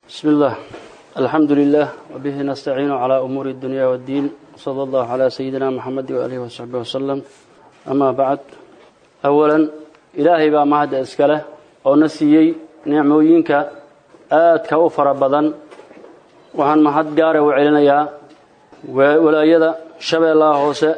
بسم الله الحمد لله وبه نستعين على أمور الدنيا والدين صلى الله على سيدنا محمد وآله وصحبه وسلم أما بعد أولا إلهي بقى مهد أسكاله ونسيي نعموينك آتك أفر بدن وهن مهد قاره وعلنيا ولايدا شبه الله هوسه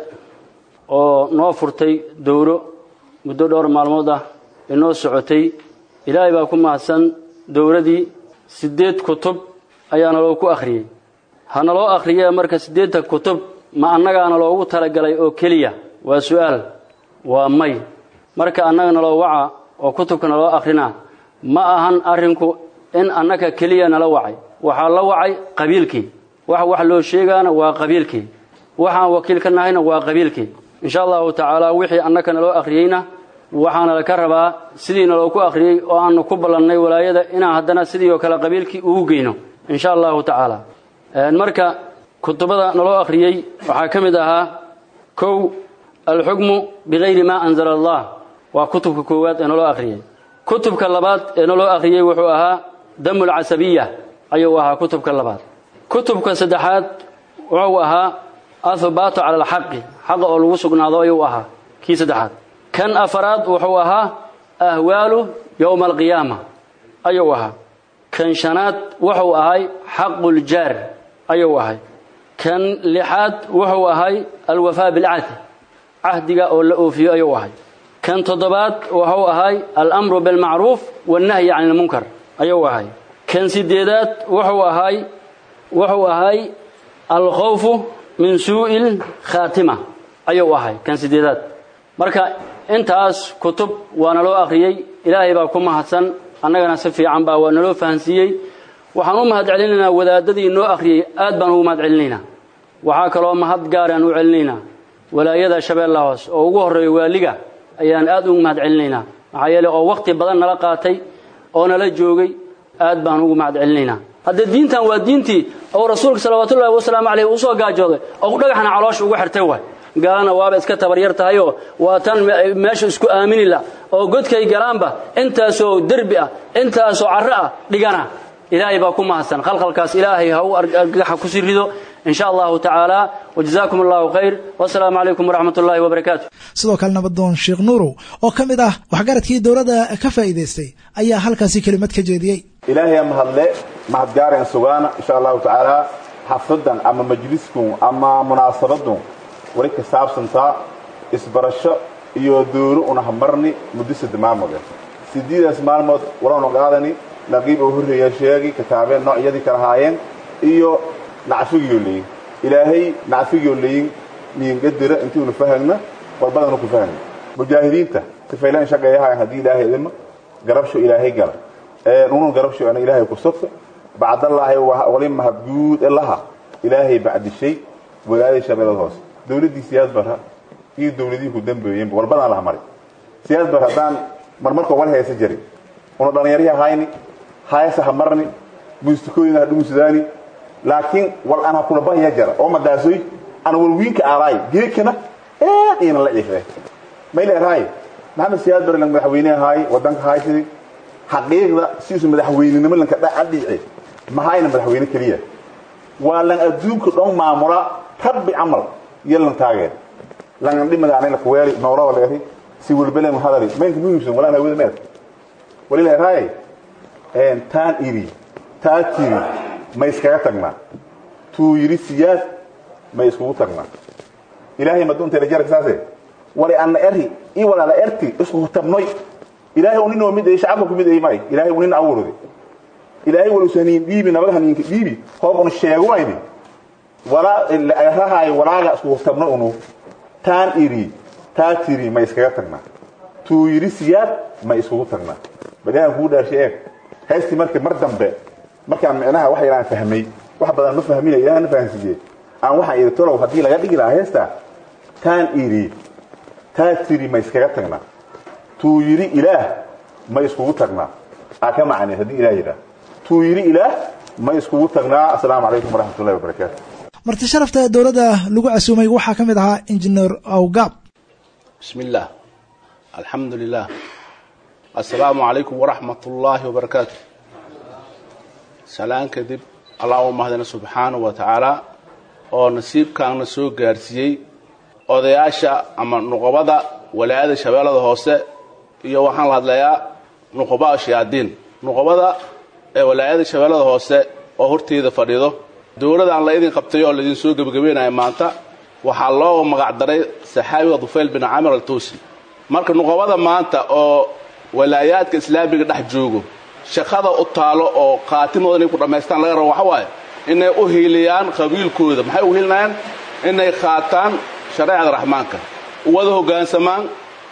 oo noo furtay dowro muddo dhowr maalmood ah inoo socotay ilaahay baa ku mahadsan dowladii siddeed kutub ayaa naloo ku akhriyey ha naloo akhriyee marka siddeedta kutub ma annagaana loogu talagalay oo keliya waa su-aal waa may marka annaga naloo waca oo kutubka naloo akhrina ma ahan arrinku in annaga keliya nala wacay waxaa la wacay qabiilkii wax wax loo sheegaana waa qabiilkii waxaan wakiil ka nahayna waa qabiilkii insha allahu tacaala wixii annaka naloo akhriyeyna waxaana laka rabaa sidii naloo ku akhriyey oo aanu ku ballannay walaayada inaan haddana sidii oo kale qabiilkii ugu geyno insha allahu tacaala marka kutubada naloo akhriyey waxaa ka mid ahaa kow alxukmu bikayri maa anzala allah waa kutubka koowaad ee naloo akhriyey kutubka labaad ee naloo akhriyey wuxuu ahaa damu lcasabiya ayuu ahaa kutubka labaad kutubka saddexaad wuxuu ahaa athbaatu cala alxaqi xaqa oo lagu sugnaado ayuu ahaa kii saddexaad kan afaraad wuxuu ahaa ahwaalu yowma alqiyaama ayuu ahaa kan shanaad wuxuu ahay xaquljaar ayuu ahay kan lixaad wuxuu ahay alwafaa bilcahdi cahdiga oo la oofiyo ayuu ahay kan toddobaad wuxuu ahay alamru bilmacruuf wannahyi can ilmunkar ayuu ahay kan sideedaad wuxuu ahay wuxuu ahay alkhawfu min suu'il khaatima ayuu ahay kan sideedaad marka intaas kutub waa naloo akhriyey ilaahay baa ku mahadsan annagana si fiican baa waa naloo fahansiiyey waxaan u mahad celinaynaa wadaadadii noo akhriyey aad baan ugu mahad celinaynaa waxaa kaloo mahad gaaraan u celinaynaa walaayada shabeella hoos oo ugu horreeya waaliga ayaan aad ugu mahad celinaynaa maxaa yeele oo wakhti badan nala qaatay oo nala joogay aad baan ugu mahad celinaynaa hadde diintan waa diintii oo rasuulka salawaatullahi wasalaamu caleyh uu soo gaajooday oo dhagaxna caloosha ugu xirtay waay gaalana waaba iska tabaryar tahayoo waa tan meesha isku aaminila oo godkay galaanba intaasoo derbi ah intaasoo carro ah dhigana ilaahay baa ku mahadsan khalkhalkaas ilaahay ha u argaxa ku sii rido in sha allahu tacaala wajazaakum allahu khayr wasalaamu calaykum waraxmat ullahi wabarakaatu sidoo kale nabadoon sheekh nuurow oo ka mid ah waxgaradkii dowladda ka faa'iidaystay ayaa halkaasi kelimad ka jeediyey ilaahay mahadle mahadgaareen sugaana insha allahu tacaala xafladan ama majliskun ama munaasabadun wali ka saabsantaa isbarasho iyo dowlo una hamarni muddo sadde maalmood sideedaas maalmood walanu qaadani naqiib oo horreeya sheegi kitaabeen noocyadii kala haayeen iyo nacfigiyoo leyin ilaahay nacfigiyoo leyin niingadira intiinu fahagna walbadanu ku fahagna mujaahidiinta sifaylaan shaqeeyahayan haddii ilaahay idima garabsho ilaahay gala nunu garabsho ana ilaahay ku sugta bacdallaahi wali mahadguud elaha ilaahay bacdishay walaadii shabeelada hoose dowladdii siyaad bara iyo dowladihii ku dambeeyeenba walbadaan laha maray siyaad bar haddaan marmarkoo wal heesa jarin una dhallinyarihii hayni hayasa ha marni muustikooyina ha dhumusudaani laakiin wal ana kula bahya jara oo madaasoy ana walwiinka aalaay geekana aad iyana la ciifee mayleerahay maxamed siyaad bare lang madaxweyne ahaay wadanka haysidi xaqiiqda siisu madaxweynenimo lanka dhadhiice mahayna madaxweyne keliya waa lan adduunka dhan maamula rabbi camal iyo lan taageer lan dhimadaanay lakuweeli nooloo leeri si walbelen hadali maynka muhiimsan walaan hawada meed walileerahay taan iri taa tiri ma iskaga tagnaa tuu yidhi siyaad ma iskugu tagnaa ilaahay maduunteeda jarka saase wali anna eri ii walaala erti isku tabnoy ilaahay uu nin oo mid ay shacabka ku mid ay may ilaahay uu nin awurudi ilaahay wal usaniin dhiibi nabad haniinka dhiibi hoob unu sheegumayni walaa rahaay walaaga isku tabno unu taan iri taa tiri ma iskaga tagnaa tuu yidhi siyaad ma iskugu tagnaa baliaan kugu dhaarshay eeg heestii marka mar dambe markaan micnaha wax yaraan fahmay wax badan ma fahmina ilaah na fahansiiye aan waxaan idhi tolow haddii laga dhigi lahaa heesta taan idhi taa tiri ma iskaga tagnaa tuu yidhi ilaah ma iskugu tagnaa aa ka macnay haddii ilaah yidhaah tuu yidhi ilaah ma iskugu tagnaa assalaamu calaykum waraxmat ullahi wabarakaatu marti sharafta dowladda lagu casuumay waxaa ka mid ahaa injineer awgaab بسم الله الحمد لله السلام عليكم ورحمة الله وبركاته salaan kadib allah u mahdina subxaanahu wa tacaala oo nasiibkaana soo gaarsiiyey odayaasha ama nuqubada walaayada shabeellada hoose iyo waxaan la hadlayaa nuqubaa shayaadiin nuqubada ee walaayada shabeellada hoose oo horteeda fadhido dowladaan la idin qabtay oo laydin soo gebagabeynaya maanta waxaa loo magacdaray saxaabiga dufayl bin camir altuusi marka nuqubada maanta oo walaayaadka islaamiga dhex joogo shaqada u taalo oo khaatimooda inay ku dhammaystaan laga rabo waxa waaye inay u hiiliyaan qabiilkooda maxay u hiilinayaan inay qaataan shareecada raxmaanka u wada hoggaansamaan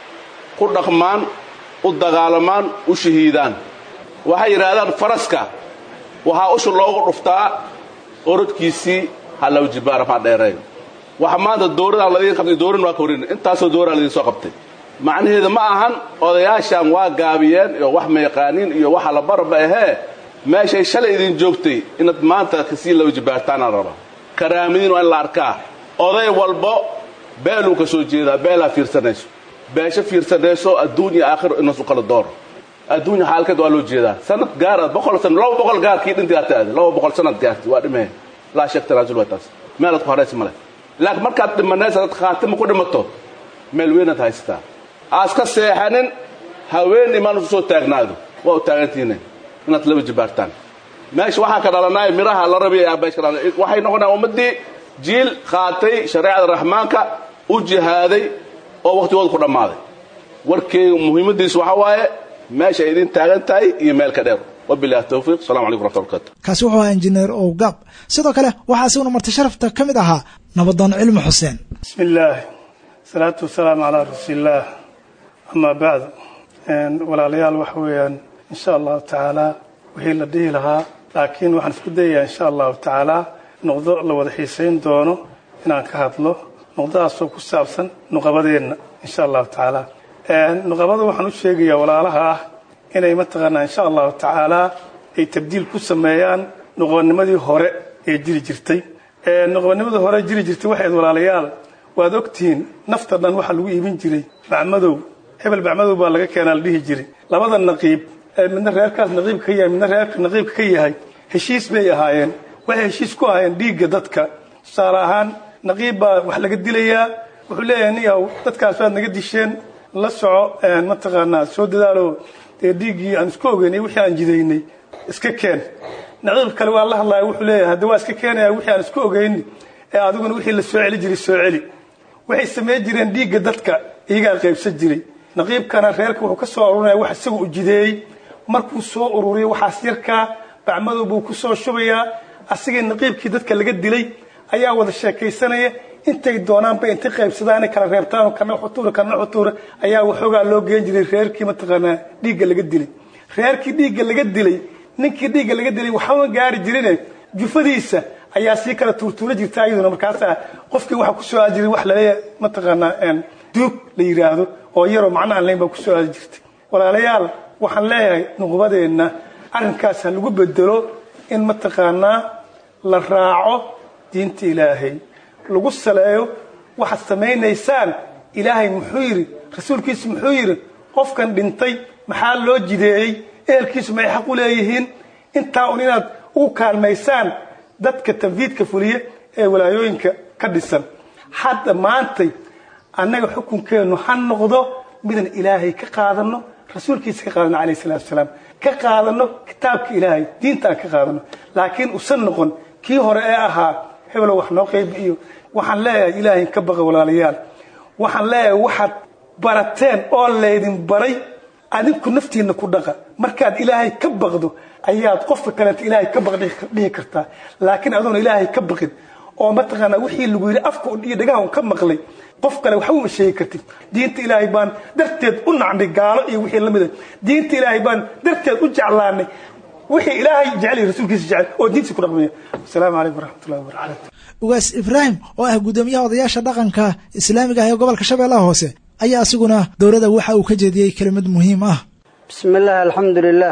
ku dhaqmaan u dagaalamaan u shahiidaan waxay yidhaahdaan faraska waxaa usha loogu dhuftaa orodkiisii halawjibaar maa dheereeyo waxa maanta dowladaan ladiin qabtay dowladna waa ka horin intaasoo dowlaa ladiin soo qabtay macnaheedu ma ahan odayaashan waa gaabiyeen iyo wax ma yaqaaniin iyo waxa la barba ahee meeshay shalay idin joogtay inaad maanta kasii lawjibaartaanaan rabaa karaamadiin waa in la arkaa oday walbo beeluu ka soo jeedaa beelaa fiirsanayso beesho fiirsanayso adduun iyo aakhiro inasu kala dooro adduunya xaalkeed waa loo jeedaa sanad gaar boqol san laba boqol gaarkii dhintii aad taade laba boqol sanad gaarti waa dhimee laa sheeg tanaasul waa taas meelaad ku haraysa male laakiin markaad dhimanaysa dad khaatima ku dhimato meel weynaad haysataa aas ka seexanin haween imaan usu soo taagnaado waa u taagantihiin inaad laba jibaartaan meesha waxaa ka dhalanaya miraha la rabaya beesh ka dhalanay waxay noqonayaan ummaddii jiil qaatay shareecada raxmaanka u jihaaday oo waqtigooda ku dhammaaday warkeyga muhiimadiisu waxaa waaye meesha ay idin taagan tahay iyo meel ka dheer wabilahi towfiiq assalamu calaykum raxmat barkatu kaasi wuxuu ahaa injineer owgaab sidoo kale waxaa isaguna marti sharafta ka mid ahaa nabadoon cilmi xuseen bismi illaahi salaatu wasalaamu calaa rasuulillaah amaa bacdu walaalayaal waxa weeyaan insha allahu tacaala wixii la dhihi lahaa laakiin waxaan isku dayayaa insha allahu tacaala noqdo la wada xiisayn doono inaan ka hadlo noqdadaasoo ku saabsan nuqabadeenna insha allahu tacaala nuqabada waxaan u sheegayaa walaalaha ah inay mataqaanaa insha allahu tacaala ay tabdiil ku sameeyaan nuqabanimadii hore ee jiri jirtay nuqabanimadii hore jiri jirtay waxayd walaalayaal waad ogtihiin nafta dhan waxaa lagu iibin jiray bacmadow hebel bacmadow baa laga keenaa la dhihi jiray labada naqiib midna reerkaas naqiibka ka yahay midna reerka naqiibka ka yahay heshiis bay ahaayeen waxay heshiis ku ahaayeen dhiigga dadka tusaale ahaan naqiib baa wax laga dilayaa wuxuu leeyahay niyaw dadkaas waad naga disheen la soco mataqaanaa soo dadaalo dee dhiiggii aan isku ogeynay wixii aan jidaynay iska keen naqiib kale waa la hadlaya wuxuu leeyahay hadda waa iska keenaya wixii aan isku ogeyni ee adiguna wixii la soo celi jiray soo celi waxay samayn jireen dhiigga dadka iyagaa qaybsan jiray naqiibkana reerka wuxuu ka soo arurinaya wax isaga u jideeyey markuu soo ururiyo waxaas yarkaa bacmadow buu ku soo shubayaa asigii naqiibkii dadka laga dilay ayaa wada sheekaysanaya intay doonaanba intay qaybsadaanay kala reebtaan kana xutuura kana xutuura ayaa waxoogaa loo geen jiray reerkii mataqaanaa dhiigga laga dilay reerkii dhiigga laga dilay ninkii dhiigga laga dilay waxama gaari jirine jufadiisa ayaa sii kala tuurtuura jirta ayaduna markaasaa qofkii waxaa kusoo aadi jiray wax laleeyahay mataqaanaa duug la yidhaahdo oo yaroo macno aan layn baa kusoo aadi jirtay walaalayaal waxaan leeyahay nuqbadeenna arrinkaas ha lagu bedelo in mataqaanaa la raaco diinta ilaahay lagu saleeyo waxaad samaynaysaan ilaahay muxuu yidhi rasuulkiisu muxuu yidhi qofkan dhintay maxaa loo jideeyey ehelkiisu maxay xaq u leeyihiin intaa un inaad ugu kaalmaysaan dadka tanfiidka fuliya ee walaayooyinka ka dhisan hadda maantay annaga xukunkeennu ha noqdo midaan ilaahay ka qaadano rasuulkiisa ka qaadano calayh salatu wasalaam ka qaadano kitaabka ilaahay diinta aan ka qaadano laakiin usan noqon kii hore ee ahaa hebelo wax noo qaybi iyo waxaan leeyahay ilaahay ka baqa walaalayaal waxaan leeyahay waxaad barateen oo laydin baray adinku naftiinna ku dhaqa markaad ilaahay ka baqdo ayaad qofka kaleeta ilaahay ka baq dhihi kartaa laakiin adoona ilaahay ka baqin oo mataqaanaa wixii lagu yidhi afka iyo dhagaha un ka maqlay qof kale waxba uma sheegi kartid diinta ilaahay baan darteed u nacnay gaalo iyo wixii la mida diinta ilaahay baan darteed u jeclaanay wixii ilaahay jecel iyo rasuulkiisa jecel oo diintiisa ku dhaqmaya asalaamu calaykum waraxmatullahi wabarakatu ugaas ibraahim oo ah guddoomiyaha odayaasha dhaqanka islaamiga ah ee gobolka shabeellaha hoose ayaa asiguna dowladda waxa uu ka jeediyey kelimad muhiim ah بسم الله الحمد لله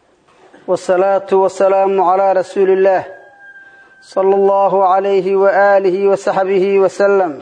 والصلاة والسلام على رسول الله صلى الله عليه وآله وصحبه وسلم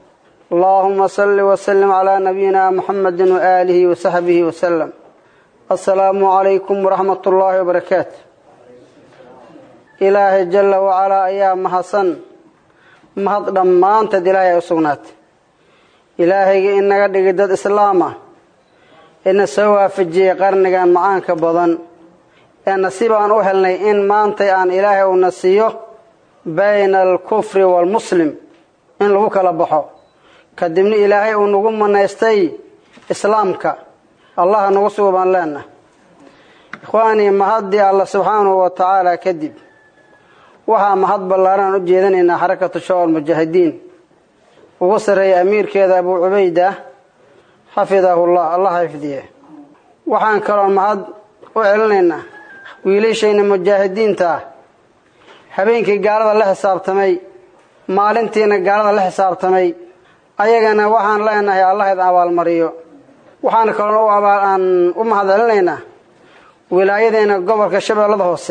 اللهم صل وسلم على نبينا محمد وآله وصحبه وسلم السلام عليكم ورحمة الله وبركاته ilaahay jalla wacalaa ayaa mahadsan mahad dhammaanteed ilaahay ay u sugnaatay ilaahayga inaga dhigay dad islaam ah ina soo waafajiyey qarnigan macaanka badan ee nasiib aan u helnay in maantay aan ilaahay uuna siiyo bayna alkufri waalmuslim in lagu kala baxo kadibna ilaahay uu nagu manaystay islaamka allaha nagu sugo baan leenahay ikhwaanii mahaddii alla subxaanahu wa tacaala kadib waxaa mahad ballaaran u jeedanaynaa xarakatu shawal mujaahidiin ugu sarreeya amiirkeeda abuu cubayda xafidahullah allah xifdiye waxaan kaloo mahad u celinaynaa wiilashayna mujaahidiinta ah habeenkii gaalada la xisaabtamay maalintiina gaalada la xisaabtamay ayagana waxaan leenahay allah idin abaalmariyo waxaan kaloo u abaal aan u mahad celinaynaa wilaayadeena gobolka shabeellada hoose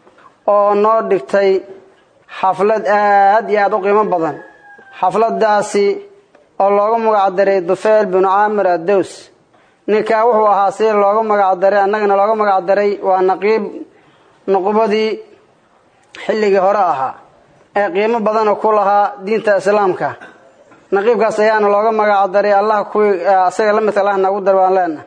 oo noo dhigtay xaflad aad iyo aada u qiimo badan xafladaasi oo loogu magacdaray dufeyl binu caamir addows ninkaa wuxuu ahaa si loogu magacdaray annagana loogu magacdaray waa naqiib nuqubadii xilligii hore ahaa ee qiimo badana ku lahaa diinta islaamka naqiibkaas ayaana looga magacdaray allah kuwii asaga la midka allah nagu dar baan leenahay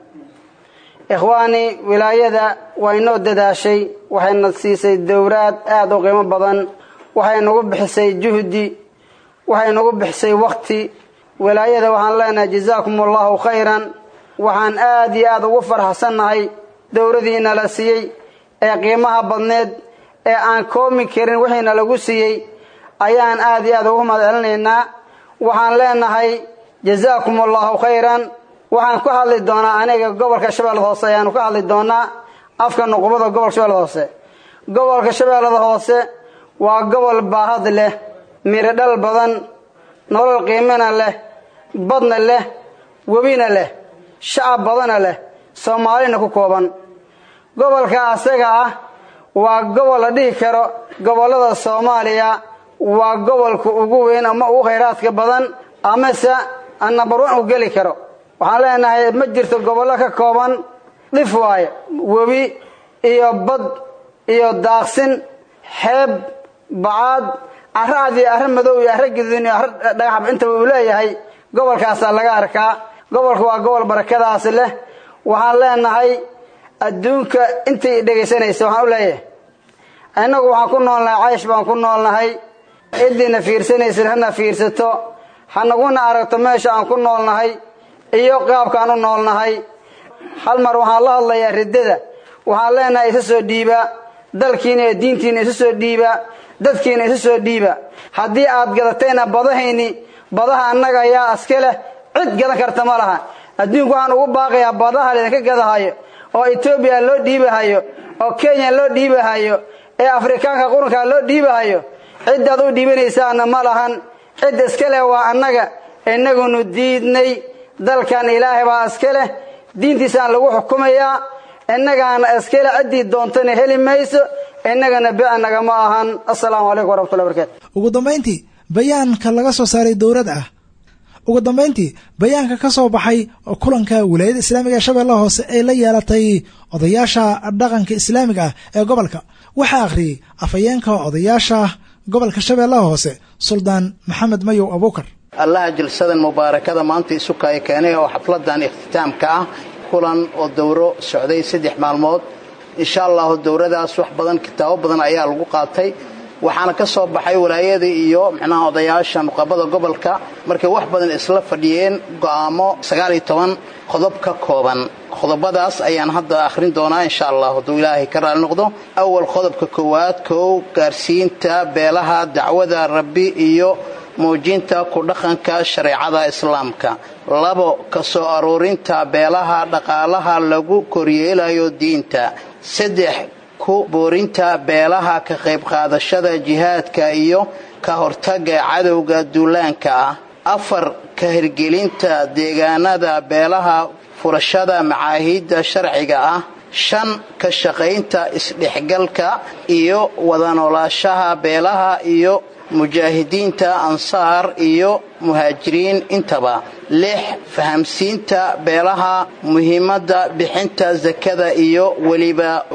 ikhwaanii wilaayada waa inoo dadaashay waxayna siisay dowraad aada u qiimo badan waxay nagu bixisay juhdi waxay nagu bixisay wakti wilaayada waxaan leenahay jazaakum allahu khayran waxaan aada iyo aada ugu farxsannahay dowradiina la siiyey ee qiimaha badneed ee aan koomi karin wixiina lagu siiyey ayaan aada iyo aada ugu mahad celinaynaa waxaan leenahay jazaakum allahu khayran waxaan ku hadli doonaa aniga gobolka shabeellada hoose ayaanu ka hadli doonaa afka nuqubada gobolka shabeellada hoose gobolka shabeellada hoose waa gobol baahad leh mirodhal badan nolol qiimana leh badna leh webina leh shacab badana leh soomaalina ku kooban gobolka asaga ah waa gobol la dhihi karo gobollada soomaaliya waa gobolka ugu weyn ama ugu khayraadka badan amase nambar one u geli karo waxaan leenahay ma jirto gobollo ka kooban dhif waaye webi iyo bad iyo daaqsin xeeb bacaad arro cad iyo arro madow iyo arro gaduudin iyo arro dhagaxab intaba uu leeyahay gobolkaasaa laga arkaa gobolka waa gobol barakadaas leh waxaan leenahay adduunka intay dhegaysanaysa waxaan u leeyahay innagu waxaan ku noolnahay caysh baan ku noolnahay cidiina fiirsanaysan hana fiirsato hanaguna aragto meesha aan ku noolnahay iyo qaabkaan u noolnahay hal mar waxaan la hadlayaa riddada waxaan leenahay isa soo dhiiba dalkiina iyo diintiina isa soo dhiiba dadkiina isa soo dhiiba haddii aad gadatayna badahayni badaha annaga ayaa aska leh cid gadan karta ma laha adduunku waxaan ugu baaqayaa badaha laydinka gadahayo oo etoobiya loo dhiibahayo oo kenya loo dhiibahayo ee afrikaanka qurunka loo dhiibahayo ciddaad u dhiibanaysaana ma lahan cid iska leh waa annaga innagunu diidnay dalkan ilaahay baa iska leh diintiisaan lagu xukumayaa innagaana iska leh ciddii doontana heli mayso innagana bicnaga ma ahan assalaamu calaykum waraxmatullahi barakaatu ugu dambayntii bayaanka laga soo saaray dowlad ah ugu dambayntii bayaanka ka soo baxay kulanka wilaayada islaamiga ee shabeellaha hoose ee la yeelatay odayaasha dhaqanka islaamiga ah ee gobolka waxaa akhriyey afhayeenka odayaasha gobolka shabeellaha hoose suldaan maxamed mayow abuukar allaha jilsadan mubaarakada maanta isukaya keenay oo xafladan ikhtitaamka ah kulan oo dowro socday saddex maalmood insha allahu dowradaas wax badan kitaabo badan ayaa lagu qaatay waxaana ka soo baxay walaayada iyo micnaha odayaasha nuqabada gobolka markay wax badan isla fadhiyeen go'aamo sagaal iyo toban qodob ka kooban qodobadaas ayaan hadda akhrin doonaa insha allah hadduu ilaahay ka raali noqdo awal qodobka koowaad kow gaarsiinta beelaha dacwada rabbi iyo muujinta ku dhaqanka shareecada islaamka labo ka soo aruurinta beelaha dhaqaalaha lagu koryeelayo diinta saddex ku boorinta beelaha ka qayb qaadashada jihaadka iyo ka hortaga cadowga duulaanka ah afar ka hirgelinta deegaanada beelaha furashada macaahiidda sharciga ah shan ka shaqaynta isdhexgalka iyo wada noolaashaha beelaha iyo mujaahidiinta ansaar iyo muhaajiriin intaba lix fahamsiinta beelaha muhiimadda bixinta sakada iyo weliba u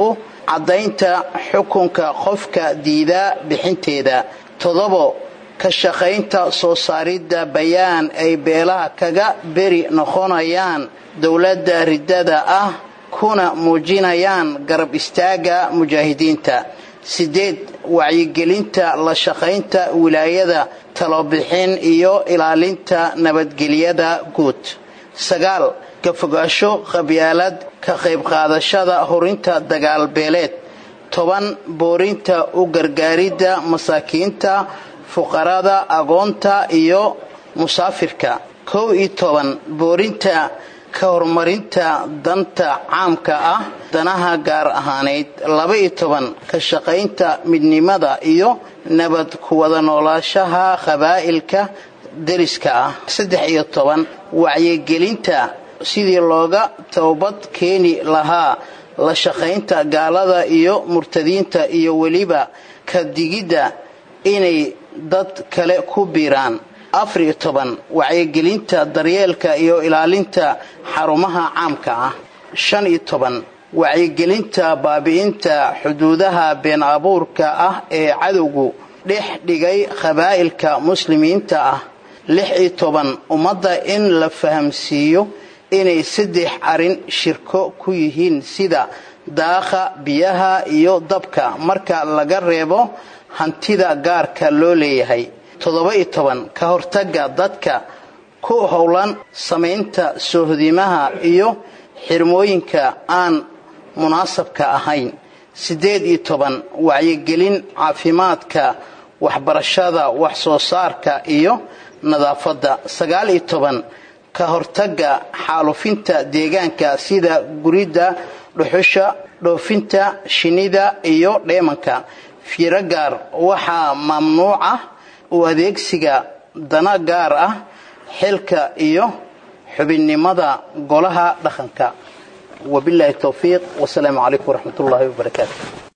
caddaynta xukunka qofka diidaa bixinteeda toddobo ka shaqaynta soo saaridda bayaan ay beelaha kaga beri noqonayaan dowladda riddada ah kuna muujinayaan garab istaagga mujaahidiinta sideed wacyigelinta la shaqaynta wilaayada talobixin iyo ilaalinta nabadgelyada guud sagaal ka fogaasho qabyaalad ka qayb qaadashada horinta dagaalbeeleed toban boorinta u gargaaridda masaakiinta fuqarada agoonta iyo musaafirka kow iyo toban boorinta ka horumarinta danta caamka ah danaha gaar ahaaneyd laba-iyo toban ka shaqaynta midnimada iyo nabad ku wada noolaashaha qabaa'ilka deriska ah saddex iyo toban wacyigelinta sidii looga toobad keeni lahaa la shaqaynta gaalada iyo murtadiinta iyo weliba ka digidda inay dad kale ku biiraan afar iyo toban wacyigelinta daryeelka iyo ilaalinta xarumaha caamka ah shan iyo toban wacyigelinta baabi'inta xuduudaha been abuurka ah ee cadowgu dhex dhigay qabaa'ilka muslimiinta ah lix iyo toban ummadda in la fahamsiiyo inay saddex arrin shirko ku yihiin sida daaqa biyaha iyo dabka marka laga reebo hantida gaarka loo leeyahay toddoba iyo toban ka hortagga dadka ku howlan samaynta soohodimaha iyo xirmooyinka aan munaasabka ahayn siddeed iyo toban wacyigelin caafimaadka waxbarashada wax soo saarka iyo nadaafadda sagaal iyo toban ka hortagga xaalufinta deegaanka sida guridda dhuxusha dhoofinta shinnida iyo dheemanka fiiro gaar waxaa mamnuuc ah u adeegsiga dana gaar ah xilka iyo xubinnimada golaha dhaqanka wabilaahi towfiiq wasalaamu calaykum waraxmat ullaahi wabarakaatu